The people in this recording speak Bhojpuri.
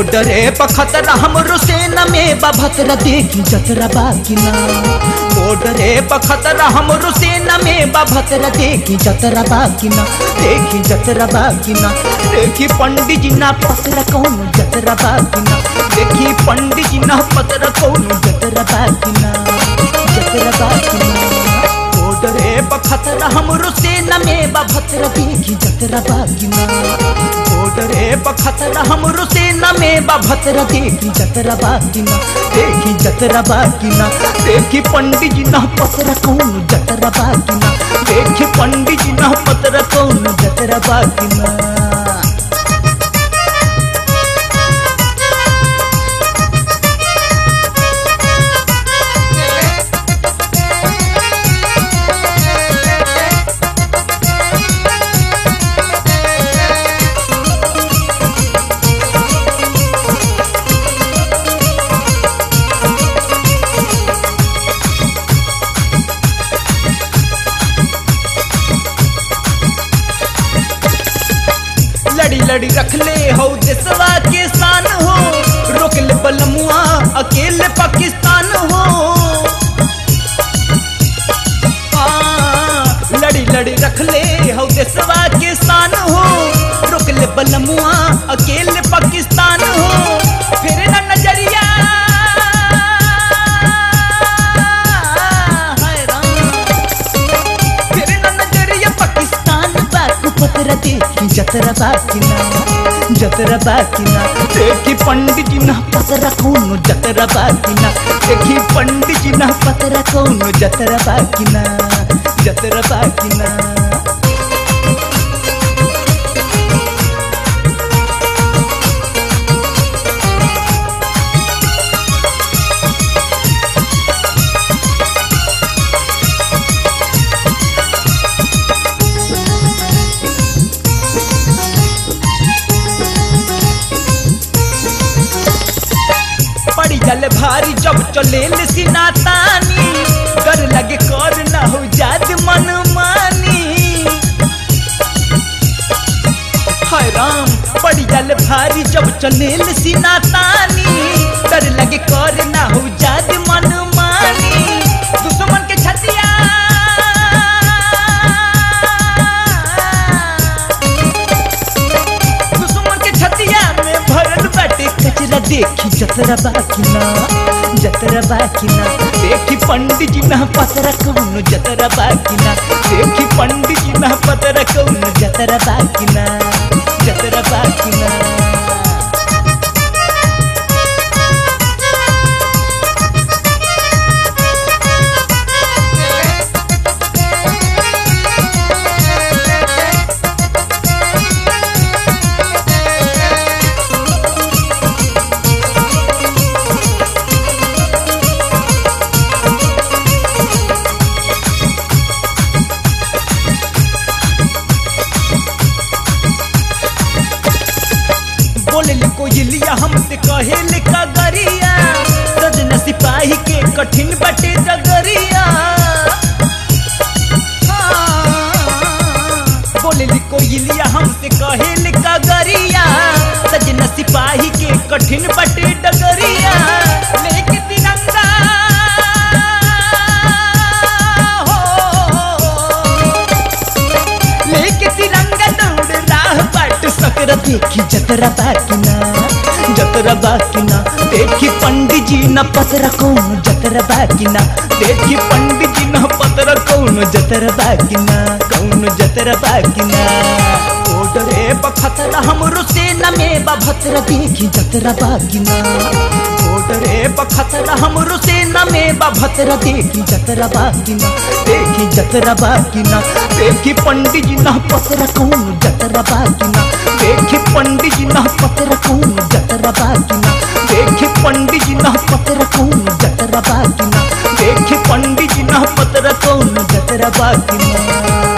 बॉर्डरे पखतरा हमरो सेना में बभतरा देखी जतरा बाकिना बॉर्डरे पखतरा हमरो सेना में बभतरा देखी जतरा बाकिना देखी जतरा बाकिना देखी पंडित जी ना पतरा कौन जतरा बाकिना देखी पंडित जी ना पतरा कौन जतरा बाकिना जतरा बाकिना बॉर्डरे पखतरा हमरो सेना में बभतरा देखी जतरा बाकिना बॉर्डरे पखतरा हमरो सेना में बभतरा देखी जतरा बाकिना देखी जतरा बाकिना देखी पंडित जी ना पतरा कौन जतरा बाकिना देखी पंडित जी ना पतरा कौन जतरा बाकिना लड़ी लड़ी रख ले हो देसवा के शान हो रोक ले बलमुआ अकेले पाकिस्तान हो आ, लड़ी लड़ी रख ले हो देसवा के शान हो रोक ले बलमुआ अकेले पाकिस्तान हो फिर ना नजरिया हाय राम फिर ना नजरिया पाकिस्तान बाकू पतरा देखी जतरा बाकिना जतरा बाकिना देखी पंडित जी ना पतरा कौन जतरा बाकिना देखी पंडित जी ना पतरा कौन जतरा बाकिना जतरा बाकिना पड़ी जल भारी जब चले सिना तानी कर लगे कर ना हो जात मन मानी हाय राम पड़ी जल भारी जब चले सिना तानी कर लगे कर ना हो जात मन मानी दुश्मन के छतिया दुश्मन के छतिया में भरल बाटे कचरा देखी जतरा बाकिना जतरा बाकिना देखी पंडित जी ना पतरा कौन जतरा बाकिना देखी पंडित जी ना पतरा कौन जतरा बाकिना जतरा बाकिना बोले ले कोयलिया हमसे कहे ले कगरिया सजना सिपाही के कठिन बटे जगरिया हाँ। बोले ले कोयलिया हमसे कहे ले कगरिया सजना सिपाही के कठिन बटे डगरिया लेके तिरंगा हो लेके तिरंगा दौड़ राह बाट सकरा देखी जतरा बाकिना जतरा बाकिना देखी पंडित जी न पतरा कौन जतरा बाकिना देखी पंडित जी न पतरा कौन जतरा बाकिना कौन जतरा बाकिना ओडरे बखतरा हमरो सेना में बभतरा देखी जतरा बाकिना ओडरे बखतरा हमरो सेना में बभतरा देखी जतरा बाकिना देखी जतरा बाकिना देखी पंडित जी ना पतरा कौन जतरा बाकिना देखी पंडित जी ना पतरा कौन जतरा बाकिना देखी पंडित जी ना पतरा कौन जतरा बाकिना देखी पंडित जी ना पतरा कौन जतरा बाकिना